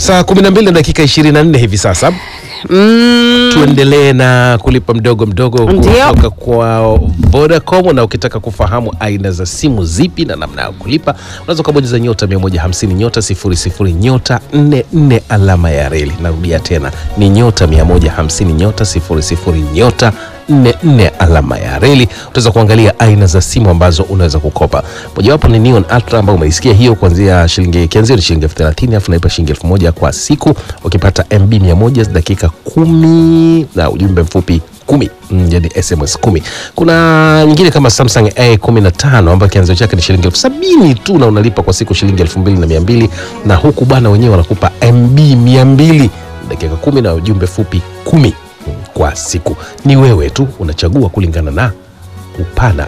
Saa 12 na dakika 24 hivi sasa Mm, tuendelee na kulipa mdogo mdogo Ndio. kutoka kwa Vodacom, na ukitaka kufahamu aina za simu zipi na namna ya kulipa unaweza ukabonyeza nyota 150 nyota 00 nyota 44 alama ya reli. Narudia tena ni nyota 150 nyota 00 nyota 44 alama ya reli. Utaweza kuangalia aina za simu ambazo unaweza kukopa. Mojawapo ni Neon Ultra ambayo umeisikia hiyo, kuanzia shilingi kianzio ni shilingi elfu thelathini alafu naipa shilingi elfu moja kwa siku, ukipata MB 100 dakika kumi na ujumbe mfupi kumi mm, yani SMS kumi. Kuna nyingine kama Samsung A15 ambayo kianzio chake ni shilingi elfu sabini tu na unalipa kwa siku shilingi elfu mbili na mia mbili na huku bwana wenyewe wanakupa MB 200 dakika kumi na ujumbe fupi kumi mm, kwa siku. Ni wewe tu unachagua kulingana na upana